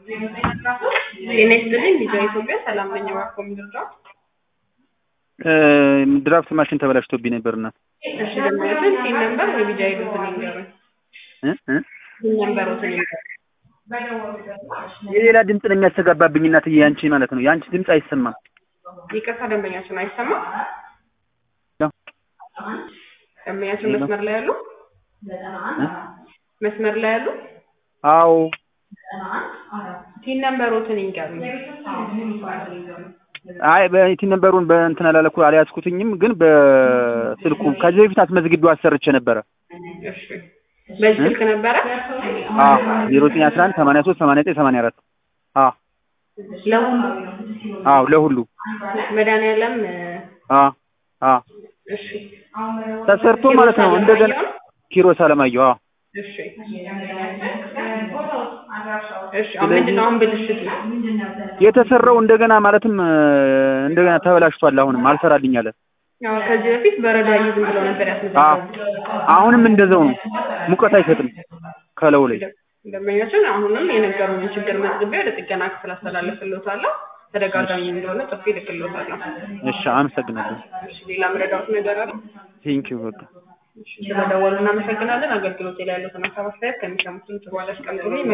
ጤና ይስጥልኝ ቪዲዮ ኢትዮጵያ ሰላም ነኝ እባክዎ የሚደርዳው ድራፍት ማሽን ተበላሽቶብኝ ነበርና እሺ ደንበኛችን ቲን ነምበር ወይ ቪዲዮ አይዶትን ይንገሩኝ እ እ ቲን ነምበሮትን ይንገሩኝ የሌላ ድምፅ ነው የሚያስተጋባብኝ እናትዬ ያንቺ ማለት ነው የአንቺ ድምፅ አይሰማም ይቅርታ ደንበኛችን አይሰማም ያው ደንበኛችን መስመር ላይ ያሉ መስመር ላይ ያሉ አዎ ቲን ነምበሮትን ይንገሩኝ አይ በቲን ነበሩን በእንትን አላለኩ አልያዝኩትኝም ግን በስልኩ ከዚህ በፊት አስመዝግቤው አሰርቼ ነበረ እሺ በዚህ ስልክ ነበረ አዎ ዜሮ ዘጠኝ አስራ አንድ ሰማንያ ሶስት ሰማንያ ዘጠኝ ሰማንያ አራት አዎ ለሁሉ አዎ ለሁሉ መድኃኒዓለም አዎ አዎ እሺ ተሰርቶ ማለት ነው እንደገና ኪሮስ አለማየሁ አዎ እሺ እሺ አሁን ምንድን ነው አሁን ብልሽቱ የተሰራው እንደገና ማለትም እንደገና ተበላሽቷል አሁንም አልሰራልኝ አለ ያው ከዚህ በፊት በረዶ አይዝም ብለው ነበር አዎ ያስመዘገቡት አሁንም እንደዛው ነው ሙቀት አይሰጥም ከለው ላይ ደንበኞችን አሁንም የነገሩኝን ችግር መዝግቤ ወደ ጥገና ክፍል አስተላልፍልዎታለሁ ተደጋጋሚ እንደሆነ ጽፌ እልክልዎታለሁ እሺ አመሰግናለሁ እሺ ሌላ ምረዳዎት ነገር አለ ቴንኪው በቃ እሺ ስለደወሉ እናመሰግናለን አገልግሎት ላይ ያሉትን ሀሳብ አስተያየት ከሚሰሙት በኋላ አስቀምጡልኝ